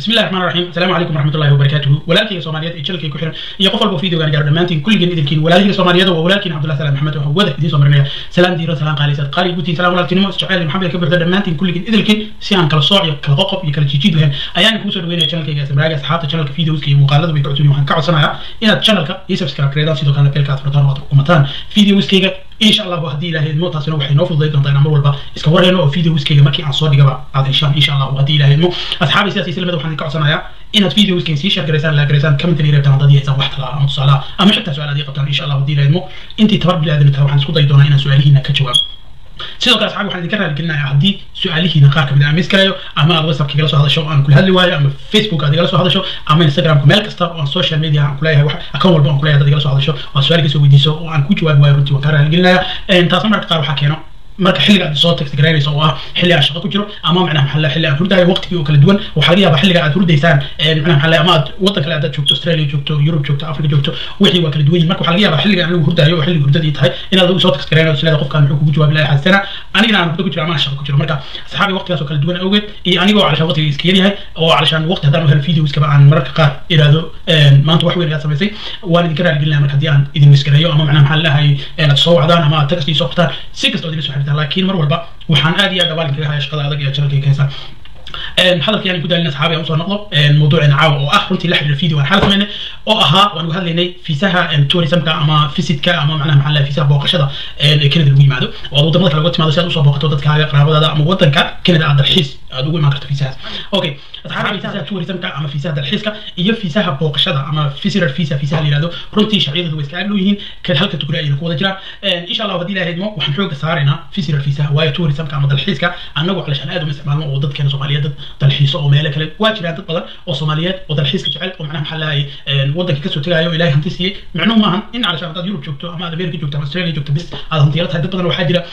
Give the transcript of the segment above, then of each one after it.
بسم الله الرحمن الرحيم السلام عليكم ورحمه الله وبركاته ولكن سوماليات iyo jalkay ku xiran iyo qof walba video gaan gaar dhamaantiin kulligeen idinkiin walaalihii Soomaaliyada waa walaalkiin Cabdullaah Salaam Maxamed oo wada idin soo marinaya salaam diiro salaam qaalisad qaali gutiin salaam walaaltinimo isjacayl maxamed ka buuxda dhamaantiin kulligeen idinkiin si aan kala sooc iyo kala qoqob iyo kala jiijid lahayn ayaan ku soo dhaweynaya channelkayga sabraaga asxaabta channelka videoska iyo muuqaalada way kacodsan waxaan ka codsanayaa inaad channelka iyo subscribe gareedaan sidoo kalena beelka aad furtaan oo aad kumataan videoskayga insha allah haddii ilaahay idmo taasina waxay noo fududay doontaa inaan mar walba iska warhayno oo videoskayga markii aan soo dhigaba aad heshaan insha allah haddii ilaahay idmo asxaabi sidaas islamada waxaan ka codsanayaa inaad videoskayga sii share gareysaan la gareysaan commentary reebtaan haddii aysan wax talaa ama tusaalaha ama xitaa su-aal adii qabtaan insha allah haddii ilaahay idmo intii tabar bili-aadan tahay waxaan isku dayi doonaa inaan su-aalihiina ka jawaabo sidoo kale asxaabi waxaan idinka raaligelinayaa haddii su-aalihiina qaar kamid aan miis karayo ama aad whatsappka igala soo hadasho aan kula hadli waayo ama facebook aad igala soo hadasho ama instagramka meel kasta oo aan social media aan kuleeyahay wax account walba aan kuleeyahay dad igala soo hadasho oo su-aal iga soo weydiiso oo aan ku jawaabi waayo runtii waan kaa raaligelinayaa taasna marka qaar waxaa keeno marka xilliga aad soo text garaynayso oo ah xilli aan shaqo ku jiro ama macnaha maxalla xilli aan hurdayo waqtigii oo kala duwan waxaa laga yaabaa xilliga aad hurdaysaan macnaha maxalla ama aad waddan kale aad joogto australia joogto yurub joogto africa joogto wixii waa kala duwan yihin marka waxaa laga yaabaa xilliga anigu hurdayo oo xilliga hurdadii tahay inaad adigu soo text garaynayo sileeda qofkaan muxuu kugu jawaabi lahay xaasana anigana aan hurdo ku jiro ama aan shaqo ku jiro marka asxaabi waqtigaas oo kala duwan awgeed iyo anigoo calashaan waqtiga iska yaryahay oo calashaan waqti haddaan u helo videoskaba aan mararka qaar iraahdo maanta wax weyn ayaad samaysay waan idinka raaligelinaya marka haddii aan idin misgareeyo ama macnaha maxaa lahay aad soo wacdaan ama aad text ii soo qortaan si kasta oo idin soo xiriirtaan laakiin mar walba waxaan aad iyo aad abaalin kaga haya shaqada adag ee channelkayga haysa hadalkii aan ku daalin asxaabi aan usoo noqdo mawduuceena caawa oo ah runtii la xiriira video aan xal samaynay oo ahaa waan uga hadlaynay fiisaha tourismka ama visitka ama macnaha maxaa lahay fiisaha booqashada ee Canada lagu yimaado oo aad wadamada kale uga timaado si aad usoo booqato dadkaaga qaraabadaada ama wadanka Canada aad dalxiis aad ugu imaan karto fiisahaas okay asxaabi fiisaha tourismka ama fiisaha dalxiiska iyo fiisaha booqashada ama visitor visa fiisaha la yiraahdo runtii sharciyadu way iska aad yihiin kan halka tukuri ayayna ku wada jiraan insha allah haddii ilaahay idmo waxaan xooga saaraynaa visitor visa waayo tourismka ama dalxiiska annagu calashaan aad uma isticmaalno oo dadkeena soomaaliyeed dad dalxiiso oo meelo kale waa jiraan dad badan oo soomaaliyeed oo dalxiiska jecel oo macnaha maxaa lahay waddanka kasoo tegaayo ilaahay hanti siiyey micnuhu maahan in calashaan haddaad yurub joogto ama aad america joogto ama australia joogto bis aad hantiyaro tahay dad badan waxaa jira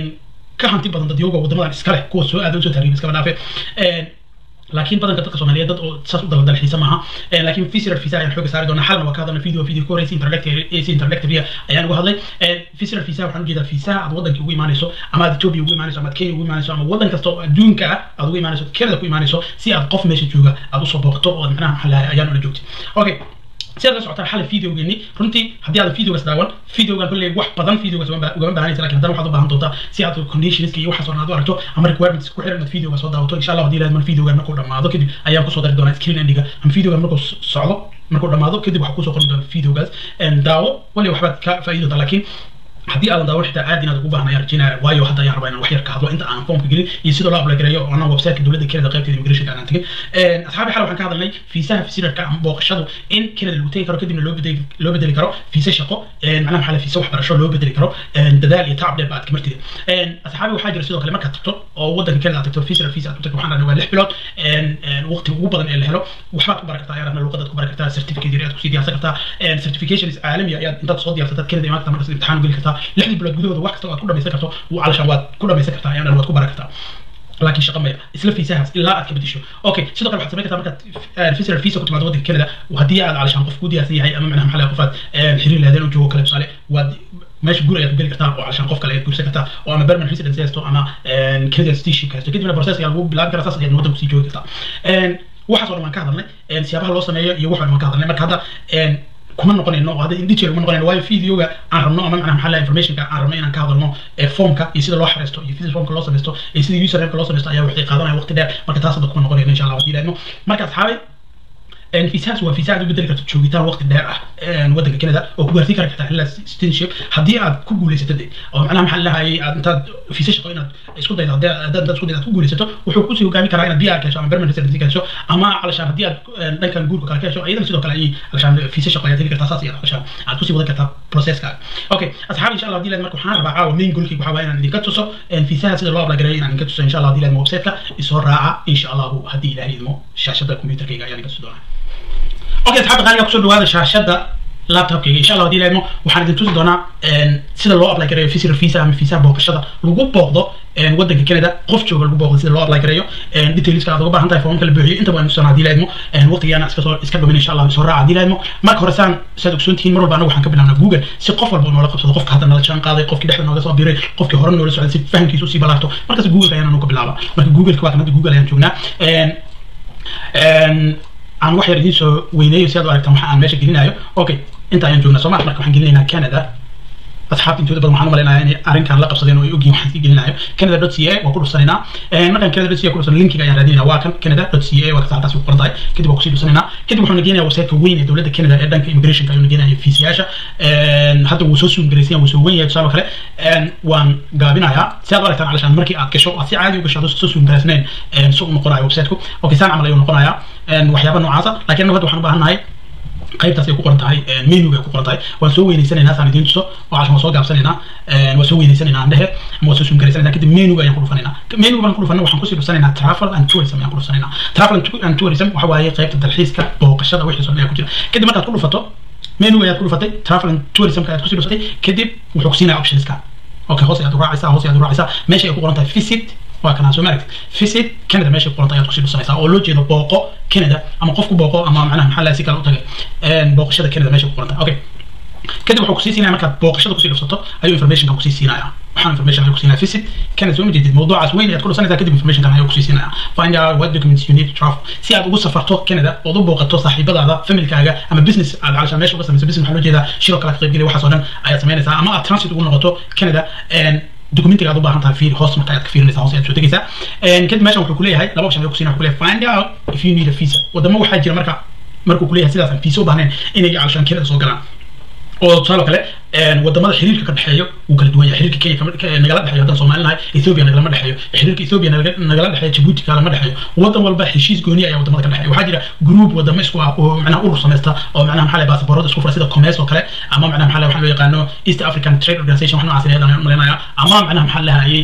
ka hanti badan dad yoga waddamadan iska leh kuwa soo aada usoo taariib iskaba dhaafe laakiin badanka dadka soomaaliyeed dad oo saas u dala dalxiisa maaha laakiin visitor visa ayaan xooga saari doonaa xalna waa ka hadalna video video ka horeysa interlective ayaan uga hadlay visitor visa waxaan ujeedaa fiisaha aad waddanka ugu imaanayso ama aad ethiopia ugu imaanayso ama aad kenya ugu imaanayso ama waddan kasta oo adduunka ah aad ugu imaanayso canada ku imaanayso si aad qof meesha jooga aad usoo booqato oo aad macnaha maxaa lahay ayaan ula joogtay okay sidaad la socotaan xalay videogeeni runtii haddii aad videogaas daawan videogan kolley wax badan videogaas ugama baahanaysa lakin haddana waxaad u baahan doontaa si aad conditionska iyo waxaas oo aad u aragto ama requirements ku xiran inaad videoga soo daawato insha allah haddii ilahay mar videogan markuu dhamaado kadib ayaan kusoo dari doonaa screen endiga ama videogan markuu socdo markuu dhamaado kadib waxaa kusoo qori doona videogaas daawo wali waxbaad ka faa'iidi doontaa laakiin haddii aadan daawo xitaa aad inaad ugu baahan ayaan rajeynayaa waayo hadda ayaan rabaa inaan wax yar ka hadlo inta aan foomka gelin iyo sida loo apply gareeyo oo anaan websiteka dowladda Canada qaybteeda immigrationka aan tegin asxaabi xal waxaan ka hadalnay fiisaha visitorka ama booqashadu in Canada lagu tegi karo kadibna loo bedeli loo bedeli karo fiisa shaqo macnaha maxaa la fiisa waxbarasho loo bedeli karo dadaal iyo tacab dheer ba aad ka martida asxaabi waxaa jira sidoo kale markaad tagto oo waddanka Canada aad tagto visitor visa aad ku tagto waxaan dhahnay waa lix bilood waqti ugu badan ee la helo waxbaad ku baran kartaa ayaad rabna luqadaad ku baran kartaa certificate yar aad kusii diyaarsan kartaa certifications caalami ayaad intaad soo diyaarsataa Canada imaan kartaa markaas imtixaan geli kartaa lixdii bilood gudahooda wax kasta oo aad ku dhamaysan karto calashaan waad ku dhamaysan kartaa ayaan waad ku baran kartaa laakiin shaqa maya isla fiisahaas ilaa aad ka bedesho okay sidoo kale waxaad samayn kartaa markaad visitor visa ku timaado waddanka Canada haddii aad calashaan qof ku diyaarsan yahay ama macnaha maxaa qof aad xiriir lahaydeen u joogo kale tusaale waad meesha guri ayaad ku geli kartaa oo calashaan qof kale ayaad guursan kartaa oo ama permanent residence haysto ama Canadian citizenship haysto kadibna process ayaa lagu bilaabi karaa saas ayaad waddanka kusii joogi kartaa waxaas oo dhan waan ka hadalnay siyaabaha loo sameeyo iyo wax oo dhan waan ka hadalnay marka hadda kuma noqonayno oo hadda in detail kuma noqonayno waayo videoga aan rabno ama macnaha maxaa informationka aan rabno inaan ka hadalno formka iyo sida loo xareysto iyo sida formka loo samaysto iyo sida usernameka loo samaysto ayaa waxay qaadanaya waqti dheer marka taas hadda kuma noqonayno insha allah haddii ilaahno marka asxaabay fiisahaas waa fiisa aad u bedeli karto joogitaan waqti dheer ah waddanka Canada oo ku gaarsiin kara kartaa ilaa citizenship haddii aad ku guulaysato oo macnaha maxaa lahayay aad intaad fiisa shaqo inaad isku daydo haddii aad intaad isku daydo aad ku guulaysato wuxuu kusii hogaami karaa inaad PR ka hesho ama permanent residency ka hesho ama calashaan haddii aad dhankan guurka kale ka hesho ayadana sidoo kale ayay calashaan fiisa shaqo ayaad heli kartaa saas iyo calashaan aad kusii wadan kartaa processka okay asxaabi insha allah haddii laad marka waxaan rabaa caawa main goalkayga waxaa waaye inaan idinka tuso fiisaha sida loo apply gareeyo inaan idinka tuso insha allah haddii laad websiteka isoo raaca insha allahu haddii ilaahay idmo shaashada computerkayga ayaan idinka tusi doonaa اوكي اصحاب غاليه kusoo dhawaada shaashada laptopkayga insha allah haddii ilaahmo waxaan idin tusi doonaa sida loo apply gareeyo visitor visa ama fiisaha booqashada lagu booqdo waddanka Canada qof jooga lagu booqdo sida loo apply gareeyo detailska aad uga baahan tahay foomka la buuxiyo inta waan tusanaa haddii ilaahmo waqtigaana iska soo iska dhumin insha allah soo raaca haddii ilaahmo marka hore saan saad ogsoon tihiin mar walba anagu waxaan ka bilaabnaa google si qof walba noola qabsado qofka hadda nala jaan qaaday qofkii dhexda nooga soo biiray qofkii hore noola socday si fahamkiisu usii balaarto markaas google ayaan anagu ka bilaaba marka google ka waa kan hadda google ayaan joognaa aan wax yar idiin soo weyneeyo si aad u aragtaan waxa aan meesha gelinayo okay inta ayaan joognaa soo ma marka waxaan gelinaynaa canada asxaabta intooda badan waxaan u malaynayaa inay arrinkan la qabsadeen oo ay ogyihin waxaan sii gelinayo canada dot c a waa ku dhufsanaynaa markaan canada dot c a ku dhufsan linkiga ayaan raadinayna waa kan canada dot c a waa kasa halkaas ku qoran tahay kadib waa kusii dhufsanaynaa kadib wuxuu nageenayaa websiteka weyn ee dowladda canada ee dhanka immigrationka ayuu nageenaya fiisiyaasha hadda wuu soo suungaraysan wuu soo wen yahay tusaale kale waan gaabinayaa si aad u aragtaan calashaan markii aad gasho aad si caadi u gasho aad soo suungaraysnayn si u noqonayo websiteku okay saan camal ayuu noqonayaa waxyaaba noocaasa laakiin anagu hadda waxaan u baahan nahay qaybtaas ay ku qoran tahay menuga ay ku qoran tahay waan soo weynaysanaynaa saan idiin tuso oo cashan waan soo gaabsanaynaa waan soo weynaysanaynaa andhehe ama waan soo suumgaraysanaynaa kadib menuga ayaan ku dhufanaynaa menuga baan ku dhufana waxaan kusii dhufsanaynaa travel and tourism ayaan ku dhufsanaynaa travel and tourism waxa waaye qaybta dalxiiska booqashada wixii soo ku jira kadib markaad ku dhufato menuga ayaad ku dhufatay travel and tourismka ayaad kusii dhufatay kadib wuxuu kusiinaya optionska okay hoos ayaad u raacaysaa hoos ayaad u raacaysaa meesha ay ku qoran tahay visit waa kanaa soo maaragtid visit canada meesha ku qoranta ayaad kusii dhusanaysaa oo loo jeedo booqo canada ama qofku booqo ama macnaha maxaa laha si kale u tagay booqashada canada meesha ku qoranta okay kadib wuxuu kusii siinaya markaad booqashada kusii dhufsato ayuu informationkan kusii siinaya waxaan information ayuu kusiinaya visit canada soo majeedid mawduucaas weyn ayaad ku dhusanaysaa kadib informationkan ayuu kusii siinaya find out what documents you need to travel si aad ugu safarto canada ood u booqato saaxiibadaada familkaaga ama business aad calashaa meesha uga samayso business waxaa loo jeedaa shiro kala ka qaybgelaya waxaas oo dhan ayaad samaynaysaa ama aad transit ugu noqoto canada documentiga aad u baahan tahay fiir hoos marka aad ka fiirinaysaa hoos ayaad soo tegaysaa kadib meeshan wuxuu kuleeyahay laba option ayuu kusiinaya wuxuu leeyahay find out if you need a visa wadamo waxaa jira marka markuu kuleeyahay sidaas aan visa u baahnayn inay calashaan canada soo galaan oo tusaale kale wadamada xiriirka ka dhexeeyo wuu kala duwan yahay xiriirka kenya nagala dhexeeyo haddaan soomaali nahay ethiopia nagalama dhexeeyo xiriirka ethiopia nagala dhexeeyo jabuuti kalama dhexeeyo wadan walba heshiis gooni ayaa wadamada ka dhexeeya waxaa jira group wadamo isku ah oo macnaha urur samaysta oo macnaha maxaa lahay baasaboorada isku fura sida commerce oo kale ama macnaha maxaa lahay waxaa loo yaqaano east african trade organization wax noocaas ayaan malaynayaa ama macnaha maxaa lahayay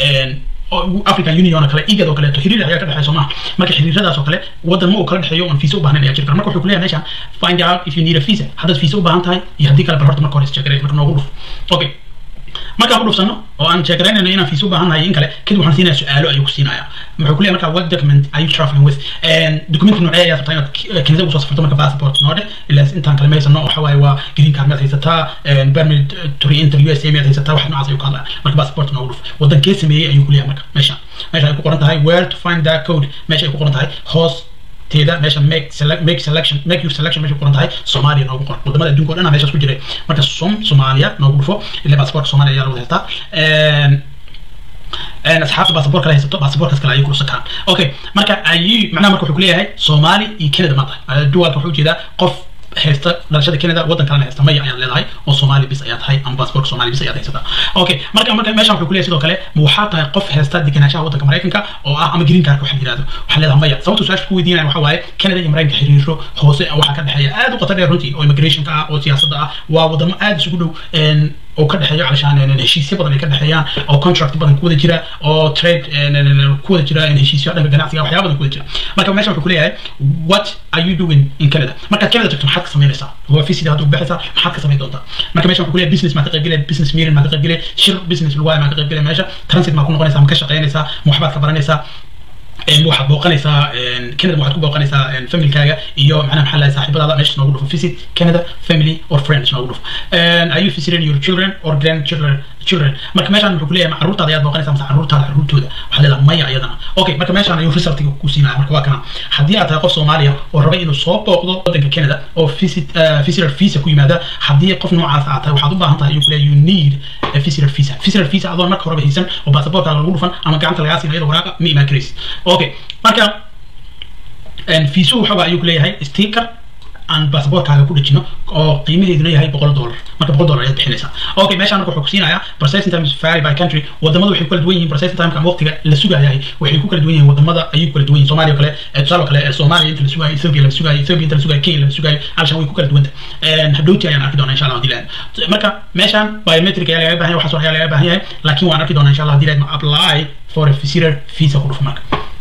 african union oo kale igad oo kaleeto xiriir ayaa ka dhexeeya soomaha marka xiriiradaas oo kale wadan ma uu kala dhexeeyo oon visa u baahnayn ayaa jiri kara marka wuxuu kuleeyahay meeshaan find out if you need a visa haddaad visa u baahan tahay iyo haddii kale bal horta marka hore isjeegaray marka noogu dhuf okay markaan ku dhufsano oo aan sheekaraynayno inaan fiisa u baahan nahay in kale kadib waxaan siinaya su-aalo ayuu ku siinaya wuxuu kuleeyahay marka what document are you traveling with document noocee ayaad rabtaa inaad kanada usoo safarto marka passport noodhe ilaa intaan kale ma haysano waxa waaye waa green card miyaad haysataa permit to re-enter u s a miyaad haysataa wax noocaas ayuu ka hadlaya marka passport noogu dhuf wadankee sameeyey ayuu kuleeyahay marka meesha meesha ay ku qoran tahay where to find that code meesha ay ku qoran tahay hoos teeda meesha make select make selection make your selection meesha qoran tahay Soomaaliya noogu qoran wadamada adduunka oo dhan meeshaas ku jiray marka som Soomaaliya noogu dhufo ilaa passport Soomaaliya ayaa lagu haystaa een asxaabta baasaboor kale haysato baasaboorkaas kale ayay ku dhusan karaan okay marka ayuu macnaha marka wuxuu ku leeyahay Soomaali iyo Canada ma tahay duwalka wuxuu jeedaa qof haysta dhalashada Canada wadan kalena haysta maya ayaad leedahay oo Soomaali bis ayaad tahay ama baasaboorka Soomaali bis ayaad haysataa okay marka marka meeshan wuxuu ku leeyahay sidoo kale ma waxaa tahay qof haysta deganaanshaha wadanka Mareykanka oo ah ama green card waxa la yiraahdo waxaa leedahay maya sababta su'aasha ku weydiinaya waxa waaye Canada iyo Mareykanka xiriiro hoose waxa ka dhaxeeya aad u qoto dheer runtii oo immigrationka ah oo siyaasadda ah waa wadamo aad isugu dhow oo ka dhexeeyo calashaan heshiisyo badan ay ka dhexeeyaan oo contract badan ku wada jira oo trade ku wada jira heshiisyo dhanka ganacsiga waxyaaba badan ku wada jira marka meesha wuxuu ku leeyahay what are you doing in Canada markaad Canada tagto maxaad ka samaynaysaa waa fiisida hadda u baxaysaa maxaad ka samayn doontaa marka meesha wuxuu ku leeyahay business maa ka qaybgelaya business meeting maa ka qaybgelaya shir business lagu maa ka qaybgelaya meesha transit maa ku noqonaysaa ma ka shaqaynaysaa ma waxbaad ka baranaysaa waxaad booqanaysaa canada waxaad ku booqanaysaa familkaaga iyo macnaha maxaa lahay saaxiibadaada meesha noogu dhufo visit canada family or friends noogu dhufo are you visiting your children or grandchildren children marka meeshaan wuxuu kuleeyahay ma caruurtaada ayaad booqanaysaa mase caruurtaada caruurtooda waxaa leedahay maya iyadana okay marka meeshaan ayuu resultiga ku siinaya marka waa kana haddii aad tahay qof soomaaliya oo rabay inuu soo booqdo wadanka canada oo visit visitor visa ku yimaada haddii qof noocaas aad tahay waxaad u baahan tahay ayuu kuleeyahay you need a visitor visa visitor visa adoon marka horeba haysan oo baasaboorkaaga lagu dhufan ama gacanta lagaa siinayo iyadoo waraaqa ma imaan karaysid okay marka fiisuhu waxa ayuu ku leeyahay sticker aan baasaboorkaaga ku dhejino oo qiimaheeduna yahay boqol dollar marka boqol dollar ayaad bixinaysaa okay meeshaan marka wuxuu kusiinayaa processing time is vary by country wadamada waxay ku kala duwan yihiin processing time ama waqtiga la sugayahay waxay ku kala duwan yihiin wadamada ayay ku kala duwan yihiin soomaaliya kale tusaale kale soomaaliya inta la sugayo ethiopia la sugayo ethiopia inta la sugayo kenya la sugayo alshan way ku kala duwan tahay hadhowti ayaan arki doonaa insha allah hadii lahayd marka meeshaan biometric ayaa lagaga baahan yahay waxaas ayaa lagaga baahan yahay laakiin waan arki doonaa insha allah hadii lahayd ma apply for a visitor visa ku dhufo marka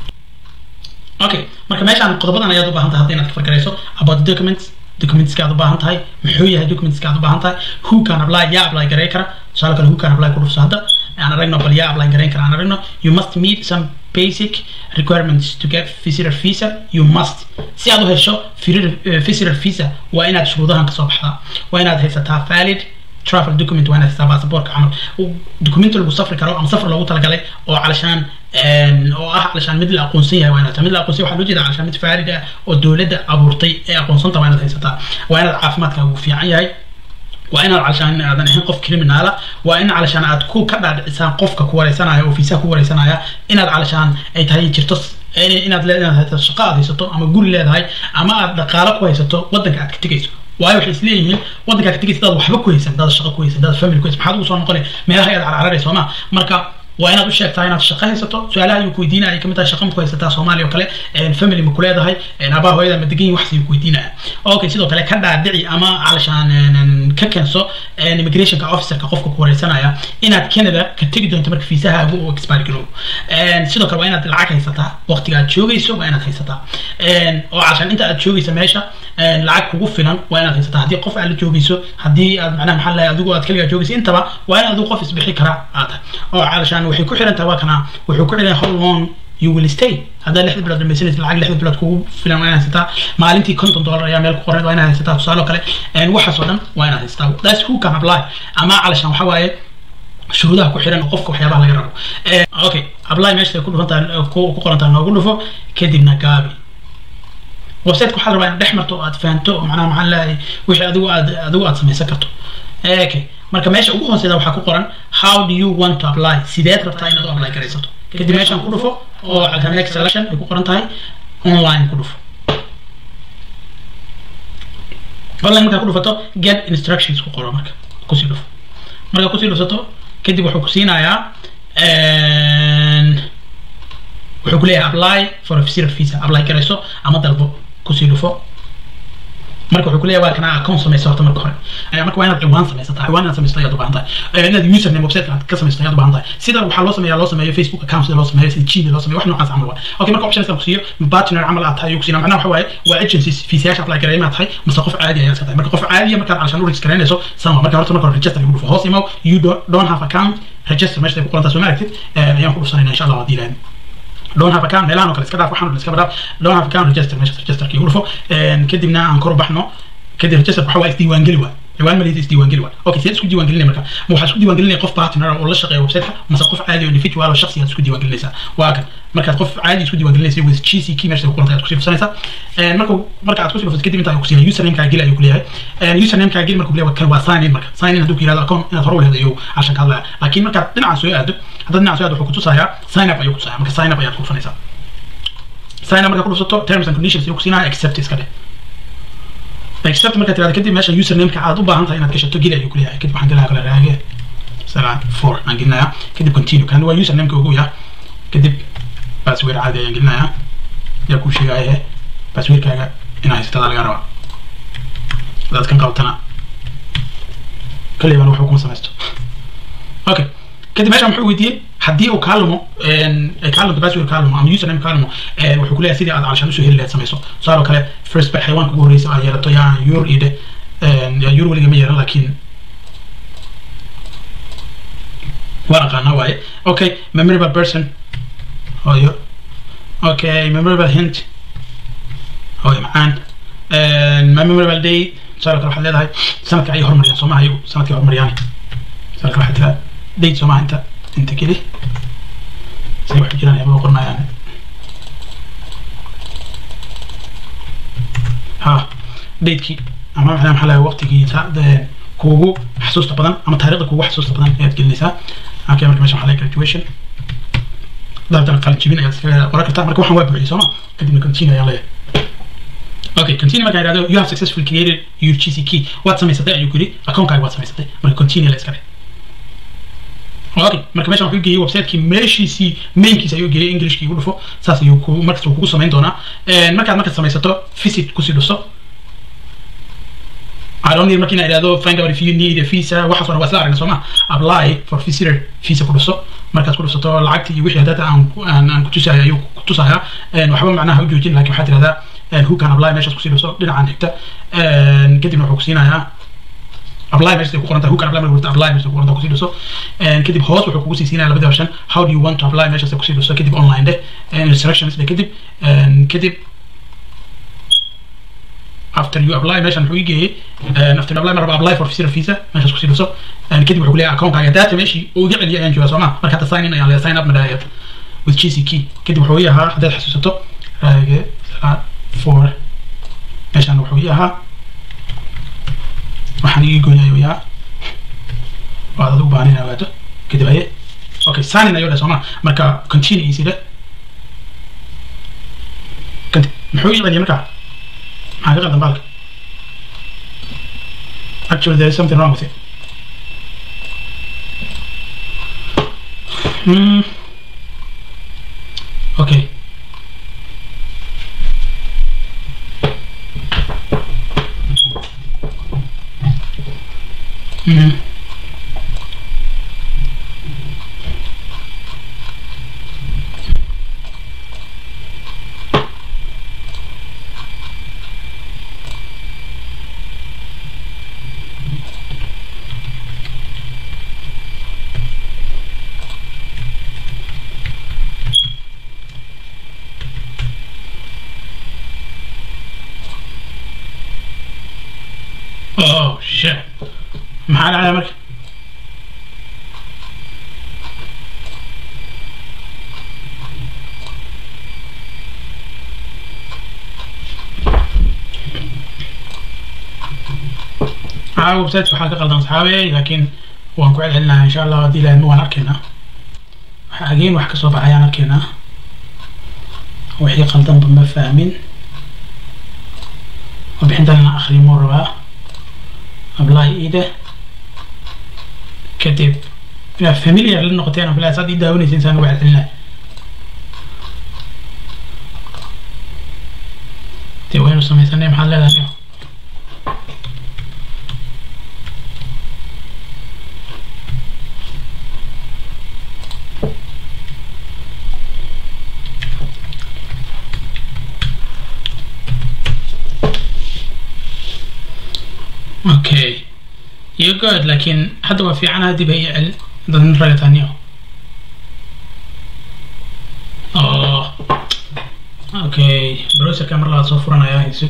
okay marka meeshaan qodobadan ayaad u baahan tahay hadda inaad ka fargarayso about the documents documentska aad u baahan tahay muxuu yahay documentska aad u baahan tahay who can apply yaa apply garay kara tusaale kale who can apply ku dhufso hadda aan aragno bal yaa apply garayn kara aan aragno you must meet some basic requirements to get visitor visa you must si aad u hesho visitor visa waa inaad shuruudahan kasoo baxdaa waa inaad haysataa valid travel document waa inaad haysataa baasaboorka camal document lagu safri karo ama safar loogu talagalay oo calashaan oo ah calashaan mid la aqoonsan yahay waa inaad mid la aqoonsan yahay waxaa loo jeeda calashaan mid faarid ah oo dowladda abuurtay ee aqoonsanta waa inaad haysataa waa inaad caafimaadkaagu fiican yahay waa inaad calashaan aadan ahayn qof criminala waa in calashaan aad ku ka dhaadhicisaan qofka ku wareysanaya oo fiisaha ku wareysanaya inaad calashaan ay tahay jirto inaad leedahay haysato shaqo aad haysato ama guri leedahay ama aad dhaqaalo ku haysato waddanka aad ka tegayso waayo waxay isleeyihiin waddanka aad ka tegaysa dad waxba ku haysan dad shaqo ku haysan dad family ku haysan maxaad ugu soo noqonay meelaha ayaad carcararaysa sooma marka waa inaad u sheegtaa inaad shaqo haysato su-aalaha ayuu ku weydiinaya ay kamid tahay shaqo ma ku haysataa soomaaliya oo kale family ma ku leedahay aabaa hooyada ma degan yihin wax ayuu ku weydiinaya okay sidoo kale ka dhaadhici ama calashaan ka keenso immigrationka officerka qofka ku wareysanaya inaad canada ka tegi doonto marka fiisahaagu uu expire garoobo sidoo kale waa inaad lacag haysataa waqtiga aad joogayso waa inaad haysataa oo calashaan inta aad joogaysa meesha lacag kugu filan waa inaad haysataa haddii qof aad la joogayso haddii aad macnaha maxaa lahay adigu aad kaligaa joogayso intaba waa in adigu qof isbixi karaa aad tahay oo calashaan waxay ku xiran tahay waa kana wuxuu ku xiran how long you will stay haddaad lixda bilood dhamaysanaysa lacag lixda bilood kugu filan waa inaad haysataa maalintii konton dollar ayaa meel ku qoran waa inaad haysataa tusaale oo kale waxaas oo dhan waa inaad haysataa that's who can apply ama calashaan waxa waaye shuruudaha ku xiran oo qofka waxyaabaha laga rabo okay apply meesha ku dhufantahay ku qorantahay noogu dhufo kadibna gaabi websiteka waxaa la rabaa inaad dhex marto oo aad fahanto oo macnaha maxaa leeyahay wixii adigu aad adigu aad samaysan karto okay marka meesha ugu hooseeda waxaa ku qoran how do you want to apply sideed rabtaa inaad u apply garaysato kadib meeshaan ku dhufo oo academic selection ay ku qoran tahay online ku dhufo online markaa ku dhufato get instructions ku qoro marka kusii dhufo markaa kusii dhufsato kadib wuxuu ku siinayaa wuxuu ku leeyahay apply for a visitor visa apply garayso ama dalbo kusii dhufo marka wuxuu kuleeyahay waa kana account samaysa horta marka hore marka waa inaad ciwaan samaysataa ciwaan inaad samaysato ayaad u baahan tahay inaad username website aad ka samaysato ayaad u baahan tahay sida waxaa loo sameeyaa loo sameeyo facebook account sida loo sameeyo sida gmail loo sameeyo wax noocaas camal waa okay marka options kan kusiiyo partner camal aad tahay ayuu kusiina macnaha waxa waaye waa agencies fiisayaasha apply gareey inaad tahay mase qof caadi ayaad iska tahay marka qof caadiya markaad calashaan u register garaynayso sama marka horta marka hore register igu dhufo hoos imow you don't have account register meesha ku qorantaa soo ma aragtid ayaan ku dhufsanayna insha allah haddii ilaahay don't have account meelahan oo kale iska dhaaf waxaan iska dhaaf don't have account register meesha registerkii ugu dhufo kadibna aan kor u baxno kadib register waxa waa isdiiwaangeli waa ciwaan maliyada isdiiwaangeli waa okay sidee isku diiwaangelinaya marka ma waxaa isku diiwaangelinaya qof partner oo la shaqeeya websiteka mase qof caadi oo individual oo shakhsi aad isku diiwaangelinaysaa waa kan markaad qof caadi isku diiwaangelinaysa with gc key meesha ku qoranta aad kusii dhufsanaysaa marka marka aad kusii dhufsato kadib inta ku siinaya username kaa geli ayuu kuleeyahay username kaa geli marka kuleeyahay kan waa sign in marka sign in hadduu ku yirahdo account inaad hore u leedahay ayuu cashan ka hadlaya laakiin markaad dhinacan soo aado haddaad dhinacan soo aado wuxuu kutusayaa sign up ayuu kutusaya marka sign up ayaad ku dhufanaysaa sign up markaa ku dhufsato terms and conditions ayuu kusiinaya accept iska dheh accept markaad tirahdo kadib meesha usernameka aad u baahan tahay inaad gashato geli ayuu kuleeyahay kadib waxaan gelaya kale raage salaan four aan gelinayaa kadib continue kan waa usernameka ugu yaa kadib password caadi ayaan gelinayaa yaa kuu sheegaya passwordkaaga inaa haysatada laga rabaa hadaad kan qabtana kaliban waxba kuma samaysto okay kadib meeshaan muxuu weydiiyey haddii uu kaa lumo kaa lunto password kaa lumo ama username kaa lumo wuxuu kuleeyahay sidii aad calashaan usoo heli lahayd samayso tusaale kale first by xayawaanka ugu horreysa aad yeelato yaa yur ide yaa yur weliga ma yeelan laakiin waan aqaanaa waaye okay memorable person hooyo okay memorable hint hooyo macaan memorable day tusaale kale waxaad leedahay sanadka ayay horumariyaan soomaha iyagu sanadkay horumariyaan tusaale kale waxaad tiraa date soomaha inta inta keli say waxay jiraan ayaba qornayaan ha datekii ama maxaa maxaa lahay waqtigii kuugu xasuusta badan ama taariikhda kuugu xasuusta badan ayaad gelinaysaa okay marka meesha waxaa lahay graduation dabtan qalin jibin ayaad iskaga qoran kartaa marka waxaan waa buuxiyey sooma kadibna continue ayaan leeyahay okay continue markaan idhahdo you have successfully created your gc key waad samaysatay ayuu ku yidhi account-kaaga waad samaysatay marka continue la iska dheh okay marka meeshan wuxuu geeyey websiteki meeshiisii mainkiisa ayuu geeyey englishkii ugu dhufo saas ayuu ku markasta uu kugu samayn doonaa markaad markaad samaysato visit kusii dhuso I don't need markii inaa idhahdo find out if you need a visa waxaas waa isla aragna sooma apply for visitor visa ku dhuso markaad ku dhusato lacagta iyo wixii hadda aan aan aan kutusaya ayuu kutusaya waxba macnaha u joojin laakiin waxaad tirahdaa who can apply meeshaas kusii dhuso dhinacan xigta kadibna wuxuu kusiinayaa apply meesha ku qoranta who can apply marka apply meesha ku qoranta kusii dhuso kadib hoos wuxuu kugu sii siinaya labada option how do you want to apply meesha kusii dhuso kadib online dheh instructions dheh kadib kadib after you apply meeshan muxuu ii geeyey after you apply maraba apply for visitor visa meeshaas kusii dhuso kadib wuxuu ku leeyahay account-kaaga data meeshii uu iga celiyay ayaan joogaa sooma marka hadda sign in ayaan leeyahay sign up madhaayad with gc key kadib wuxuu ii ahaa haddaad xasuusato raage four meeshaan wuxuu ii ahaa waxaan ii goynayo yaa waad adigu baahan inaa waato kadib haye okay signin ayuu dheh sooma marka continue isida kadib muxuu ii celiyay marka maxaa ka qaldan baalka actually there is something wrong with it Hmm. Okay. Hmm. Oh shit. maxaa dhacaya marka aa website waxaa ka qaldan saxaabe laakiin waan ku celcelinayaa insha allah haddii ilaahadma waan arkaynaa waxa ageen wax kasoo baxayaan arkaynaa wixii qaldanba ma fahmin warbixintan inaan akhrimo rabaa ablahi ida kadib inaad familiar la noqoteen oo bilaas aad ii daawanaysa insaan uga celcelinaya dee waynu samaysanay maxaad leedahay niyo okay you good laakiin hadda waa fiicanaha dib hay cel dad nin raga taaniyo oh okay browserka mar labaad soo furanaya isug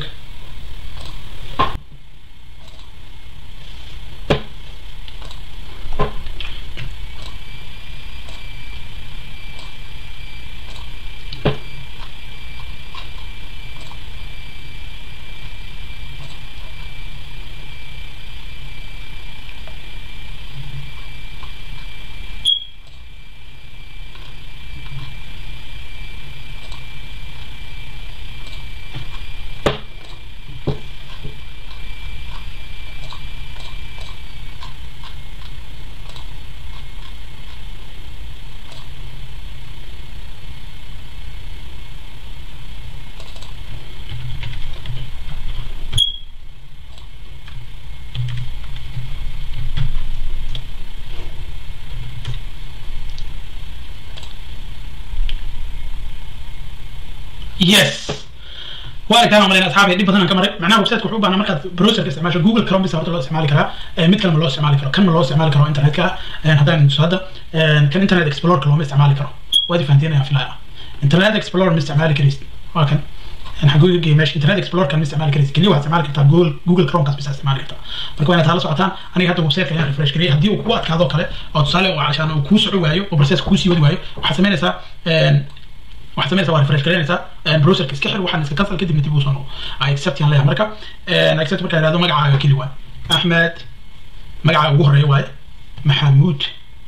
yes waa arkaan malayn asxaabi dhib badan aan ka maray macnaha websiteka wuxuu u baahnaa markaad browserka isticmaasho google chrome bisa horta loo isticmaali karaa mid kale ma loo isticmaali karo kan ma loo isticmaali karo internetka haddaan tuso hadda kan internet explorerka looma isticmaali karo waad ifahanteen ayaan filaya internet explorer ma isticmaali karaysid waa kan xaguu geeyay meesha internet explorer kan ma isticmaali karaysid keliya waxaad isticmaali kartaa google google chrome kaas bisa isticmaali kartaa marka waa inaad hala socotaan aniga hadda websiteka ayaan refresh gariyay haddii uu kugu adkaado kale oo tusaale oo cashaan uu kuu soco waayo oo process kuu sii wadi waayo waxaad samaynaysaa waxaad sameynaysaa waa refresh garanaysaa browserka iska xir waxaan iska cancel kadibna dib u soo noqo accept yaan leeyahay marka accept markaa ihahdo magacaaga keli waay axmed magacaaga ugu horeeya waaye maxamuud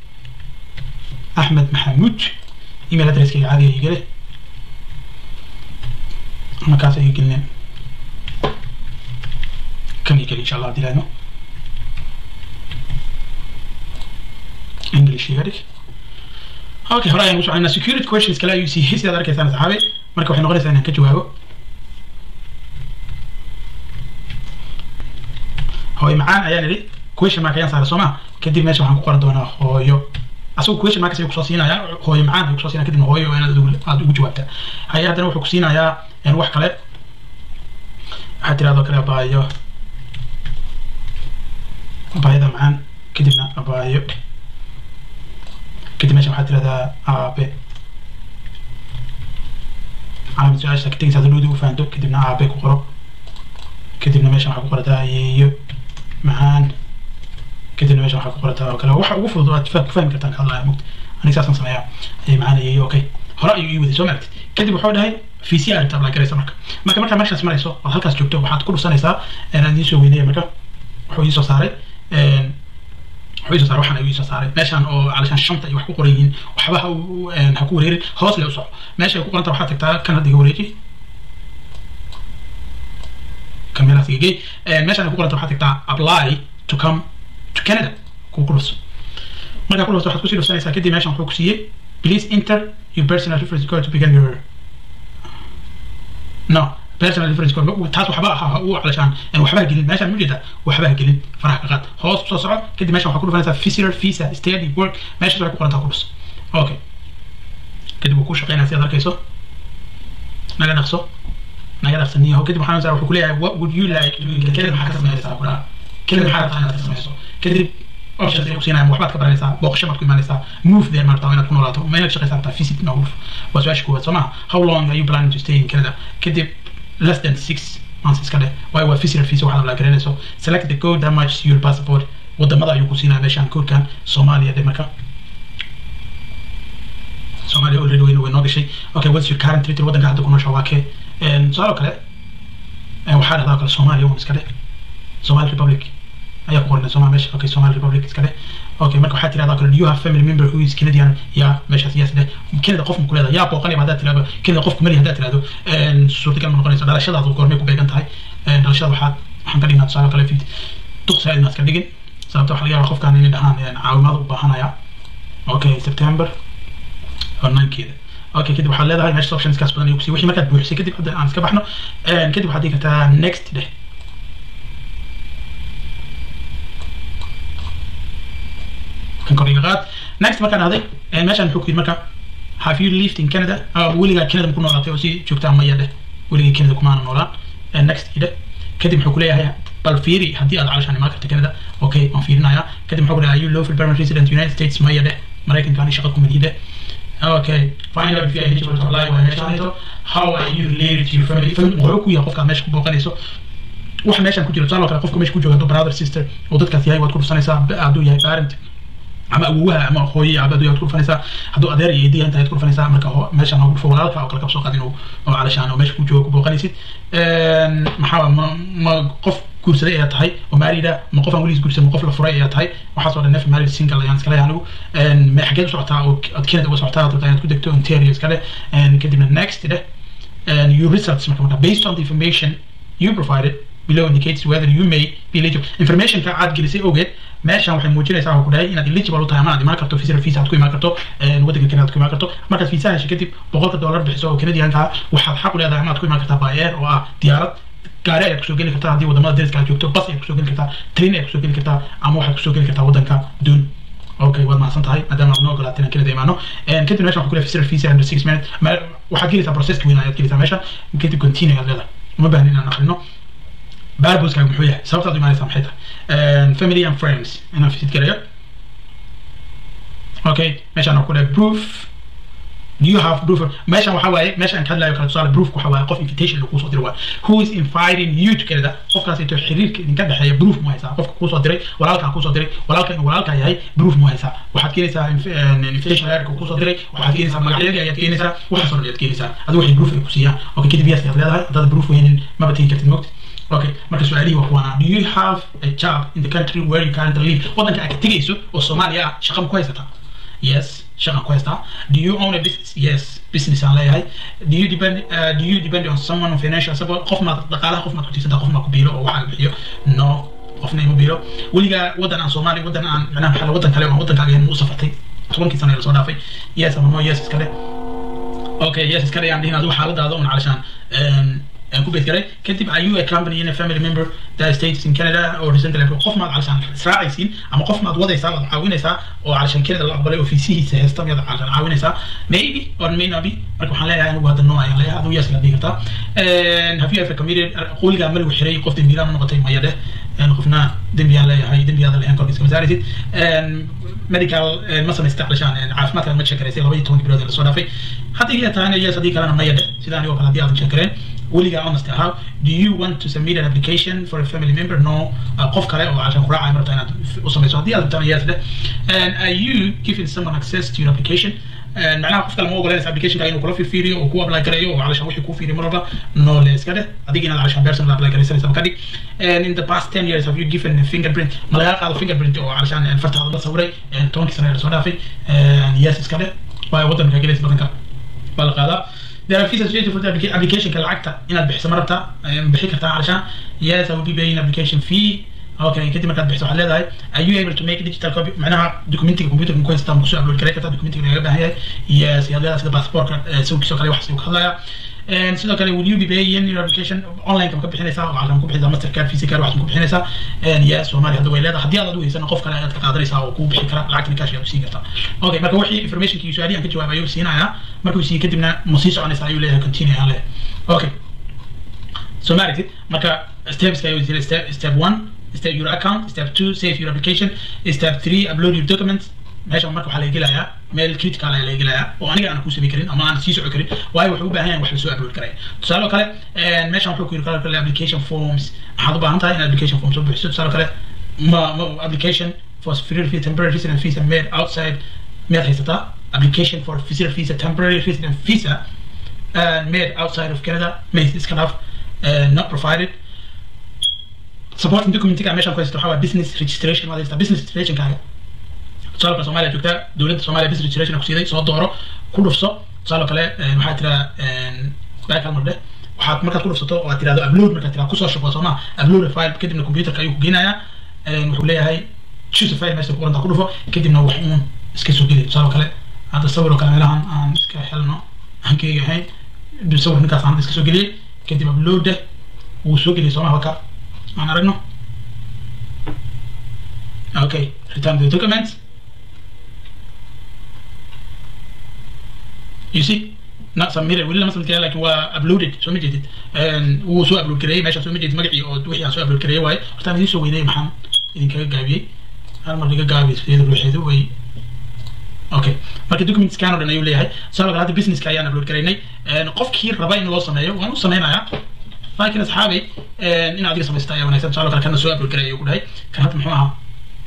axmed maxamuud email addresskayga caadiga igale markaas ay gelineen kan igeli insha allah dilaadno english iga dhig okay hore ayaan usoconaa security questions kale ayuu siiyey sidaad arkaysaan saxaabe marka waxay noqonaysaa inaan ka jawaabo hooyo macaan ayaan idhi question mark ayaan saaray sooma kadib meesha waxaan ku qoran doonaa hooyo asagu question markas ayuu kusoo siinayaa hooyo macaan ayuu kusoo siinaya kadibna hooyo inaad adigu aad ugu jawaabtaa haya haddana wuxuu ku siinayaa wax kale waxaad tirahdoo kale abaayo abaayada macaan kadibna abaayo kadib meesha waxaad tirahdaa aabe calaamad su-aasha ka tegaysa hadalooda u fahanto kadibna aabe ku qoro kadibna meesha waxaa ku qorataa yeeyo macaan kadibna meesha waxaa ku qorataa oo kale waxa ugu fudud aad ku fahmi kartaan ka hadlaya mugta aniga saasaan sameeyaa macaan yeeyo okay hore ayuu ii waday soo maaragtid kadib wuxuu dhahay vcr inta apply garaysa marka marka markaa meeshaas marayso ood halkaas joogto waxaad ku dhusanaysaa aan idiin soo weynaya marka wuxuu ii soo saaray wuxuu ii soo saaray waxaan ayuu ii soo saaray meeshaan oo calashaan shanta ay wax ku qoran yihiin waxba ha u- ha ku wareerin hoos le u soco meesha ay ku qoranta waxaad tagtaa kan hadda iga wareeji kameraas iga gey meeshaan ay ku qoranta waxaad tagtaa apply to come to canada ku ku dhus markaa ku dhusto waxaad kusii dhusanaysaa kadib meeshaan wuxuu ku siiyey please enter your personal reference code to begin your no personal reference code taas waxba aha u calashaan waxba ha gelin meeshaan mujeeda waxba ha gelin faraha ka qaad hoos soo soco kadib meeshaan waxaa ku dhufanaysaa visitor visa study work meeshaas waxay ku qorantaa ku dhus okay kadib wuu ku shaqeynaya si aad arkayso naga dhaqso naga dhaqsaniyaho kadib waxaan saa wuxuu ku leeyahay what would you like to do kelid maxaa ka sameynaysaa ku dhaha kelid maxaa rabtaa inaad ka sameyso kadib options ay ku siinayaan waxbaad ka baranaysaa booqasho baad ku imaanaysaa move there maartaa inaad ku noolaato ma inaad shaqaysaa rabtaa visit ma move waa su-aasha koowaad soo maha how long are you planning to stay in canada kadib less than six months iska dheh waayo waa visitor visa waxaad apply garanayso select the code that matches your passport wadamada ayuu ku siinaya meeshaan codekan soomaaliya dhe marka soomaaliya already way way noo gashay okay what's your current territory waddanka hadda ku noosha waa kee su-aalo kale waxaa dhahdaa kale soomaaliya un iska dheh somali republic ayaa ku qoranay somal meesha okay somali republic iska dheh okay marka waxaa tirahdaa kale do you have family member who is canadian ya meeshaas yes dheh canada qof ma ku leedahay yaa booqanayba haddaad tirahdo canada qof kumali haddaad tirahdo suurtagal ma noqonayso dhalashadaadu goormay ku beegan tahay dhalashada waxaad waxaan ka dhignaa tusaale kale fid duqsa inaad iska dhigin sababta waxaa laga yaabaa qofkaan inay dhahaan caawimaad u baahanaya okay september oo ninkeeda okay kadib waxaad leedahay meesha optionskaas badan ayuu kusiiy wixii markaad buuxisay kadib hadda aan iska baxno kadib waxaad dhigi kartaa next dheh kan kor iga qaad next markaan dhahday meeshaan wuxuu ku yidhi marka have you lived in canada weligaa canada ku noolaatay oo si joogtaa maya dheh weligii canada kumaana noolaan next idhe kadib wuxuu ku leeyahay bal fiiri haddii aad calashaan imaan karta canada okay waan fiirinayaa kadib muxuu ku leeyahay you lawful permanent resident united states maya dheh maraykankaani shaqa ku midhi dheh Okay, find out if you are eligible to apply waa meeshaan hayso. How are you related to your family? Family wuxuu ku yahay qofka meesha ku booqanayso. Wax meeshaan ku jira tusaale kale qofka meesha ku jooga hadduu brother sister oo dadkaas yahay waad ku dhusanaysaa hadduu yahay parent ama awowaha ama hooye aba hadduu yahay waad ku dhufanaysaa hadduu adeer iyo eedaya intaad ku dhufanaysaa marka meeshaan ha ku dhufo walaalka oo kale kabsoo qaadin oo calashaan oo meesha ku jooga ku booqanaysid maxaa ma ma qof guursaday ayaa tahay oo maarida ma qof aan weligiis guursan ma qof la furay ayaa tahay waxaas oo dhan nef maarid single ayaan iskale anigu ma xageed u socotaa oo ad canada uga socotaa rabtaa inaad ku degto ontario iskale kadibna next dheh your results marka marka based on the information you provided below indicates whether you may be eligible informationka aad gelisay ogeed meeshan waxay muujinaysaa waxaa ku dhahay inaad eligible u tahay ama aad imaan karto visitor visa aad ku imaan karto waddanka canada aad ku imaan karto markaad visa heshay kadib boqolka dollar bixiso oo canadianka waxaad xaq u leedahay ama aad ku imaan kartaa by air oo ah diyaarad gaari ayaad kusoo geli kartaa haddii wadamada dariska aad joogto bas ayaad kusoo geli kartaa train ayaad kusoo geli kartaa ama waxaad kusoo geli kartaa waddanka duun okay waad mahadsan tahay maadaama aad noo ogolaateen aan canada imaano kadib meeshan waxaa ku leeyahay visitor visa under six minutes waxaad gelaysaa processka weyn ayaad gelaysaa meesha kadib continue ayaad leedahay uma baahnin inaan akrino barbuskaaga muxuu yahay sababtaad u imaanaysaa maxay tahay family and friends inaan visit garayo okay meeshaan waxaa ku leeyahay proof do you have proof meeshan waxa waaye meeshan ka hadlayo kala tusaale proof waxa waaye qof invitation lagu soo diray waa who is inviting you to Canada qofkaas intuu xiriirka idinka dhexeeya proof ma haysaa qofka kuu soo diray walaalkaa kuu soo diray walaalka inuu walaalkaa yahay proof ma haysaa waxaad keenaysaa invitation letter kuu soo diray waxaad keenaysaa magacyadii ayaad keenaysaa waxaas oo dhan ayaad keenaysaa adigu waxay proof ay ku siiyaan okay kadib yes ayaad leedahay haddaad proof weynin maba tegi kartid mogta okay marka su-aalihii waa kuwaana do you have a job in the country where you currently live waddanka aad ka tegayso oo soomaaliya ah shaqa ma ku haysataa yes shaqan ku haystaa do you own a business yes business aan leeyahay do you depend uh, do you depend on someone on financial support qof maad dhaqaalaha qof maad ku tiirsantaa qof maad ku biilo oo waxaa bixiyo no qofna ima biilo weligaa waddan aan soomaali waddan aan macnaha maxaa waddan kale oo waddankaaga yahay u safartay tobankii sano ee lasoo dhaafay yes ama no yes iska dhe okay yes iska dhe aan dhihin adigu xaaladaada un calashaan aan ku beedgaray kadib are you a company in a family member that stays in Canada or recently qof maad calashaan israacaysiin ama qof maad wadaysaa waad caawinaysaa oo calashaan Canada la aqbalay ofiisihiisa heesta miyaad calashaan caawinaysaa maybe or may not be marka waxaan leeyahay anigu hadda noo ayaan leeyahay adigu yes la dhihi kartaa have you ever committed qoligaa ma lagu xiray qof dembiilaa ma noqotay maya dheh qofna dembiyaan leeyahay dembiyaada leeyahan korkiiska ma saaraysid medical ma samaysata calashaan caafimaadka ma sheekaraysay laba iyo toban bilood ee lasoo dhaafay haddii ay tahayna yes haddii kalena maya dheh sida anigoo kale haddii aadan sheekareen weligaa honest ahaa do you want to submit an application for a family member no qof kale oo cashan ku raacaya marta inaad u samayso haddii aad rabtaan yes dheh and are you giving someone access to your application macnaha qofka lama ogolanaysa applicationka inuu kula fiiriyo oo ku apply gareeyo oo calashaan wixii kuu fiiriyo mar walba no le iska dheh adiga inaad calashaan personal apply garaysanaysa ka dhig in the past ten years have you given a fingerprint ma lagaa qaado fingerprint oo calashaan fartaada la sawiray tobankii sana la soo dhaafay yes iska dheh waayo waddanka gelaysa badanka baa la qaadaa there are fees associated with the applicationka lacagta inaad bixiso ma rabtaa bixi kartaa calashaan yes I will be paying application fee okay kadib markaad bixiso waxaad leedahay are you able to make digital copy macnaha documentiga computerka ku haystaa kusoo upload garay kartaa documentiga lagaga baahan yahay yes yaad leedahay sida passportka sawirkiisoo kale waxaas uu ka hadlayaa sidoo kale will you be paying your application online ka bixinaysaa oo waxaad ku bixinaysaa mastercard visa card waxaad ku bixinaysaa yes soomaaliya hadda way leedahay haddii aad u haysan qof kale ayaad ka qaadanaysaa oo kuu bixi kara lacagtana cash ayaad siin kartaa okay marka wixii informationkii su-aaliyan ka jawaab ayuu siinayaa markuu siiye kadibna ma sii soconaysaa ayuu leeyahay continue ayaan leeyahay okay so ma aragtid marka stepska ayuu jira step step one step your account step two save your application step three upload your documents meeshan marka waxaa laga gelayaa meel critical ayaa laga gelayaa oo aniga aan ku samayn karin ama aan sii soco karin waayo wuxuu u baahan yahay wax lasoo upload karaya tusaale oo kale meeshan wuxuu ku yiri kala kale application forms waxaad u baahan tahay in application forms soo buuxiso tusaale kale ma ma application for free visa temporary resident visa made outside miyaad haysataa application for visitor visa temporary resident visa uh, made outside of Canada made this kind of uh, not provided supporting documentiga meeshan ku haysta waxaa waa business registration waad haystaa business registration kaaga tusaalka soomaaliya joogta dowladda soomaaliya business registration ku siiday soo dooro ku dhufso tusaale kale waxaa tiraa back hal mar dheh waxaad markaad ku dhufsato oo aad tirahdo upload markaad tiraa kusoo shubo sooma upload a file kadibna computerka ayuu ku geynayaa wuxuu leeyahay choose a file meesha ku qoranta ku dhufo kadibna wax uun iska soo geli tusaale kale hadda sawir oo kale meelahan aan iska helno aan keegi ahayn sawir ninkaas aan iska soo geliyey kadib upload deh wuu soo geliyay sooma halka aan aragno okay return the document you see not submitted weli lama submit laakiin waa uploaded soo ma jeedid wuu soo upload gareeyey meesha soo ma jeedid magacii oo wixii aan soo upload gareeyey waaye hortaan idiin soo weynayay maxaan idinkaga gaabiyey hal mar iga gaabiyey sideeda ruuxeedu way okay marka document scan oo dhan ayuu leeyahay sabab kale hadda businesska ayaan upload garaynay qofkii raba in loo sameeyo waan u sameynayaa laakiin asxaabay in adiga samaysta ayaa wanaagsan tusaale kale kana soo upload garay ayuu ku dhahay kan hadda muxuu ahaa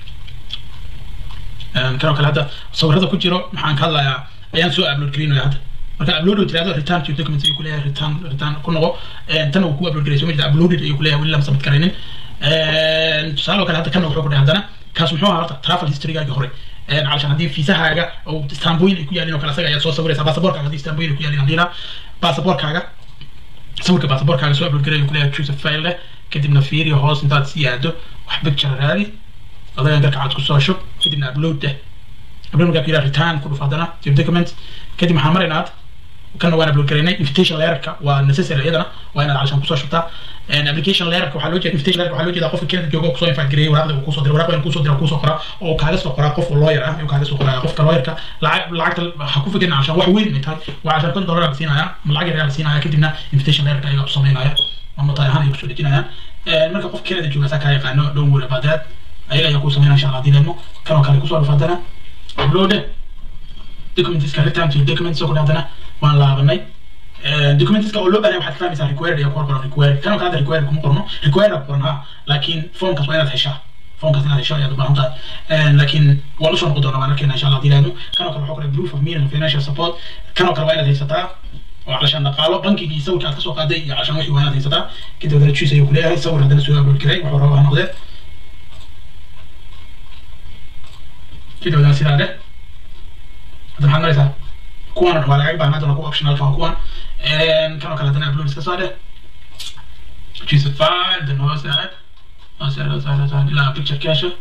kanoo kale hadda sawirada ku jiro maxaan ka hadlayaa ayaan soo upload garaynaya hadda marka upload oo tirahdo return to document ayuu ku leeyahay return return ku noqo tan uu ku upload garay soo ma jirta uploaded ayuu ku leeyahay weli lama submit garaynin tusaale kale hadda kana wuxuu ku dhahay haddana kaas muxuu ahaa horta travel historygaagii hore علشان هدي فيزاهاga oo istanbul ay ku yaalin oo kale asaga ayaa soo sawiraysa baasaboorkaaga hadii istanbul ay ku yaalin hadii la baasaboorkaaga sawirka baasaboorkaaga soo upload gareeyo kuleeyahay choose a file leh kadibna fiiriyo hoos intaad sii aado wax picture raadi adaga garka cad ku soo shub kadibna upload deh upload markaa ku yidhaha return ku dhuf haddana your document kadib waxaan maraynaa kana waan upload garaynay invitation letterka waa necessary iyadana waa inaad calashaan kusoo shubtaa application letterka waxaa loo jeeda invitation letterka waxaa loo jeedaa qofka Canada jooga oo kusoo invite gareeyay waraaqda uu kusoo diray waraaqda inuu kusoo diray kusoo qoraa oo kaaga soo qoraa qof lawyer ah ayuu kaaga soo qoraa qofka lawyerka lacag lacagta ha ku fikirin calashaan wax weyn inay tahay waa calashaan kun dollar la siinaya ama lacag yar la siinaya kadibna invitation letterka ayaga u sameynaya ama tahay ahaan ay kusoo dejinayaan marka qofka Canada jooga saa kaa yaqaano don't worry about that ayaga ayaa kuu sameynaya insha Allah hadii leedmo kanoo kale kusoo dhufaadana upload documentiska return to documents soo kudhaadana waan laabanay documentiska oo loo baahnay waxaad ka fahmaysaa required ayaa ku qoran required kanoo kale hadda required kuma qorno required aa qoran ha laakiin formkaas waa inaad heshaa formkaas inaad hesho ayaad u baahan tahay laakiin waan usoo noqon doonaa waan arkayna insha allah hadii laadmo kanoo kale waxaa qoran proof of meaning financial support kanoo kale waa inaad haysataa oo calashaan dhaqaalo bankigii sawirka aad kasoo qaaday iyo calashaan wixii waa inaad haysataa kadib haddana choose ayuu kuleeyahay sawir haddana soo upload garay wuxuu rabaa ha noqdee kadib haddana sidaa dheh hadda maxaad maraysaa kuwan waa lacag baahan haddana kuwa optional fa kuwan kanoo kale haddana upload iska soo dheh choose a file then hoos aad hoos aad hoos aad hoos aad ilaa picture cache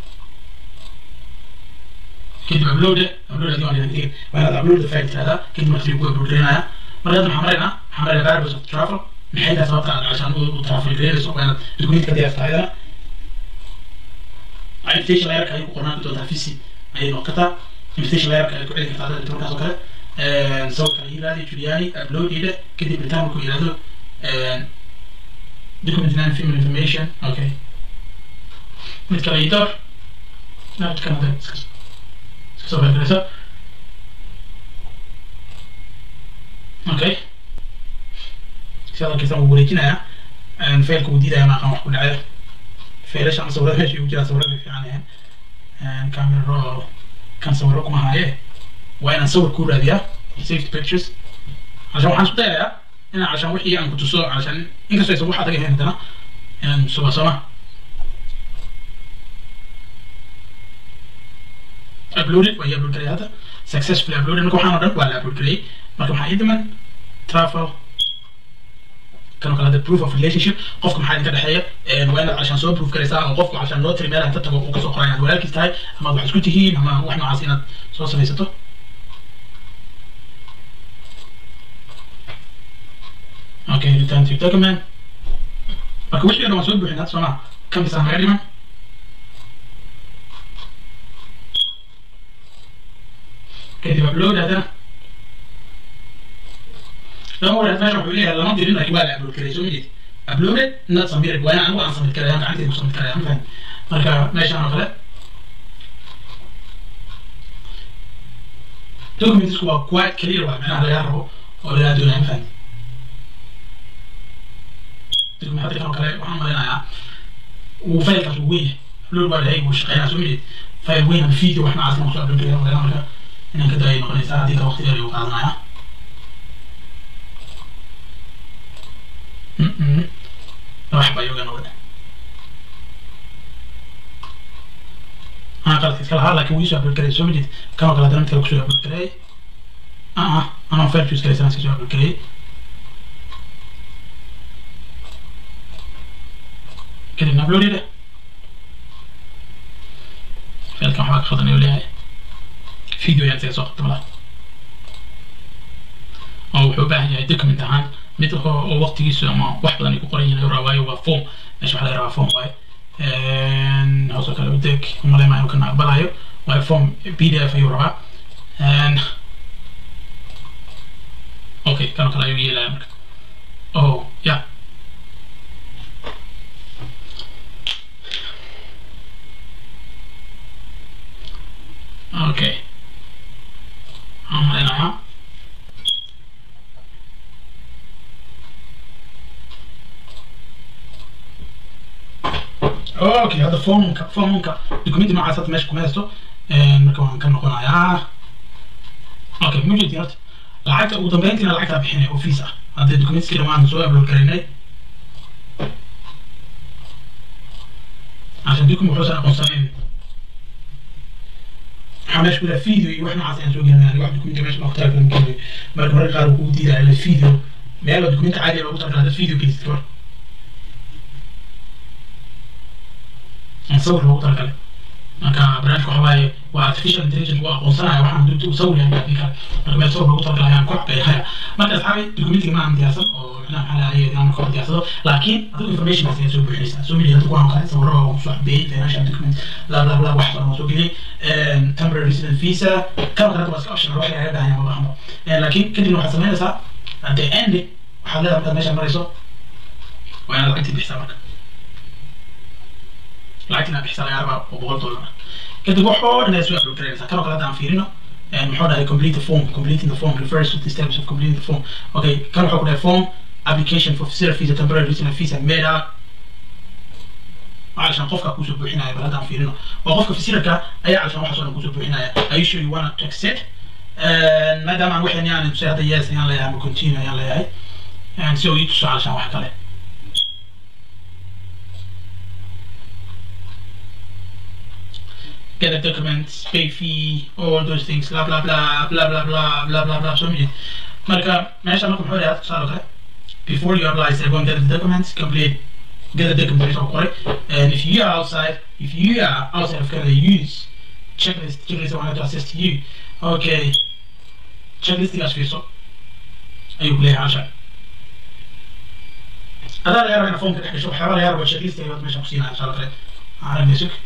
kadib upload upload hadii waan idin waa inaad upload file tirahdaa kadib markii ku upload gareynayaa marka hadda maxaa maraynaa maxaa maraynaa variables of travel maxay tahay sababta aad cashaan u travel gareynayso waa inaad documentka hadii aad tahay adana invitation layerka ayay ku qornaan doontaa visi ayay noqon kartaa invitation layerka ay ku celi kartaa hadda markaas oo kale sawirka la yiraahdo Juliani upload ida kadib return ku yiraahdo document name film information okay mid kale idar naad kana da iska soo baxaysa okay sida kisa uu wareejinaya aan failku uu diidaya ma aqaan wax ku dhacay failasha ama sawirada meesha ugu jira sawirada fiican yahay camera raw kan sawiro kuma haye waa inaan sawir ku raadiyaa saved pictures عشان waxaan isku dayayaa in عشان wixii aan ku tuso عشان inkastoo aysan wax adag ahayn haddana inaan suba soma uploaded waa ii upload gareeyay hadda successfully uploaded marka waxaan oo dhan waa la upload gareeyay marka maxaa ii dhiman travel كانوا كلا proof of relationship qofka maxaa idinka dhexeeya waa inaad cashaan soo proof garaysaa oo qofku cashaan loo tiri meel inta tago uu kasoo qoraya walaalkiis tahay ama wax isku tihiin ama wax noocaas inaad soo samaysato okay return to document marka wixii dhan waan soo buuxin hadda soomaa kan bisaan naga dhiman kadib upload haddana lama wadaad meesha wuxuu leeyahay lama dirin laakiin waa la upload karay soo ma jeed uploaded not submitted waa anigu aan submit karaya gacantayda ku submit karaya ma fahan marka meeshaan oo kale documentsku waa quite clear waa macnaha lagaa rabo oo lagaa doonaya ma fahan document hadda kan oo kale waxaan maleynayaa uu faylkaas uu weyn yahay upload waa lahay wuu shaqeynaa soo ma jeed fayl weyn ama video wax noocaas kusoo upload karaya maleyna marka inaan ka daayay noqonaysaa haddii ka waqti dheer ayuu qaadanaya راح بيوغا نودا انا قلت كلا هلا كي ويسو ابل كري سو مجد كانوا كلا درمت كلا كسو ابل كري اه اه انا فير جوز كري سنس كسو ابل كري كده نابلودي ده فيل كان حواك خطني وليها فيديو يعني سو طبعا او وحو yahay document ahaan mid oo waqtigiisu ama wax badan ay ku qoran yihiin raa waayo waa form meesha waxaa laga rabaa form waaye hoosoo kale udeeg umaleyma inuu kana aqbalayo waayo form p d f ayuu rabaa okay kanoo kale ayuu yeelaya marka oh ya okay waxaan maleynayaa اوكي هذا فورمك فورمك دوكيمنت نوعاas hadda meesha kuma haysto marka waan ka noqonayaa okay ma jeedin horta lacagta ugu dambeyntiina lacagtaa bixinay oo fees ah haddee documentskii dhammaan soo upload garaynay عشان document wuxuusan aqoonsanayn waxaa meesha ku jira video iyo wax noocaas ayaan soo gelinaya wax documentka meesha loogu talagalay ma gelinayo marka mararka qaar wuu kugu diidaya la video meel oo documentka caadi loogu talagalay haddaad video gelisid ka hor sawir loogu talagalay marka barnaamijka waxa waaye waa artificial intelligence waa aqoonsanaya waxaan dunta u sawir yahay baatin kale marka meel sawir loogu talagalay ayaan ku xabeexaya marka asxaabi documentiga ma aan diyaarsan oo macnaha maxaa lahaye inaan kor diyaarsado laakiin adigu informationkaas ayaa soo buuxinaysaa soo media hadda kuwaan kale sawirro oo kusoo xabeeyey financial document lab lab lab wax badan oo soo geliyey temporary resident visa kan kale waa iska optional wax laga baahan yahay ma baahno laakiin kadibna waxaad samaynaysaa at the end waxaad leedahay markaad meesha marayso waa inaad lacagtii bixisaa marka lacagtina bixisa laga rabaa oo boqol dollar kadib waxoo dhan ay soo upload garaynaysaa kanoo kale hadda aan fiirino muxuu dhahay complete the form completing the form refers to the steps of completing the form okay kan wuxuu ku dhahay form application for visitor visa temporary resident visa made up علشان qofka kusoo buuxinaya bal haddaan fiirino waa qofka visitorka ayaa calshan waxaas oo dhan kusoo buuxinaya are you sure you want to accept maadaama aan waxaan yani tusay hadda yes ayaan leeyahay ama continue ayaan leeyahay si uu ii tuso calshan wax kale get a document, pay fee, all those things, blah blah blah blah blah blah blah blah blah. So many. Marka meesha marka muxuu yahay tusaale kale before you apply say go and get the documents complete get the documents oo qoray and if you are outside if you are outside of Canada use checklist checklist I want to assist you okay checklistigaas fiirso ayuu ku leeyahay casha adaa laga raba ina foomka dhex gasho waxyaaba laga raba checklist ayaad meesha ku siinaya tusaale kale aragna sug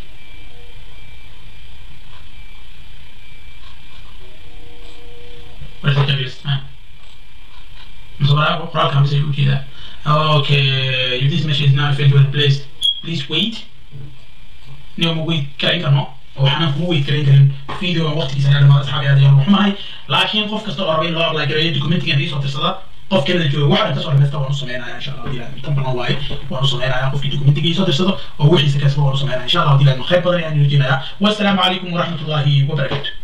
Where's the checklist? Man. So that Quran comes in with that. Okay, if this message is not effectively placed, please wait. No more wait karin karno. waxaan ku wait karin karin video aan waqtigiisa ayaa dhamaada asxaabi aad ayaan xumahay laakiin qof kasta oo raba in loo apply gareeyo documentigan ii soo tirsada qof kanada jooga waxa inta soo dhameysta waan u sameynaya insha allah dilan tan badan waaye waan u sameynaya qofkii documentiga ii soo tirsado oo wixiisa kasba waan u sameynaya insha allah dilan khayr badan ayaan rajeynayaa wassalaamu calaykum waraxmatullaahi wabarakaatu